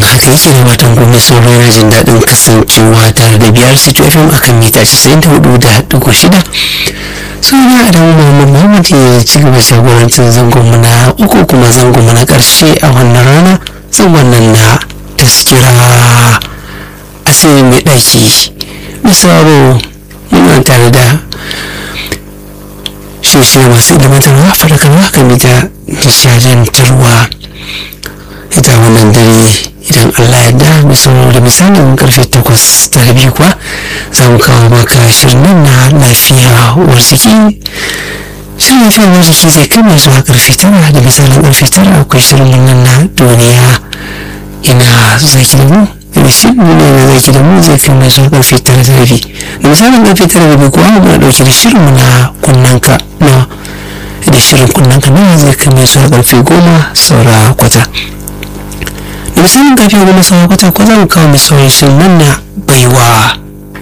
haka yake da watan gobe sauro yana jin daɗin kasancewa tare da biyar city fm akan mita 94.6 suna adamu muhammad muhammad ya ci gaba shagorancin zangon mu na uku kuma zangon mu na ƙarshe a wannan rana zangon nan na taskira asiri mai ɗaki misalo muna tare da shirye masu ilimantarwa faɗakarwa game da nishadantarwa ita wannan dare idan allah ya da misalo da misalin karfe takwas da rabi kuwa za mu kawo maka shirin nan na lafiya uwar jiki shirin lafiya uwar jiki zai kai mai zuwa karfe tara da misalin karfe tara akwai shirin nan na duniya ina zaki da mu da shirin ne na zaki da mu zai kai mai zuwa karfe tara da rabi da misalin karfe tara da rabi kuwa muna dauke da shirin na kunnanka na da shirin kunnanka na zai kai mai zuwa karfe goma saura kwata da misalin karfe goma saura kwata ko za mu kawo mai sauran shirin nan na baiwa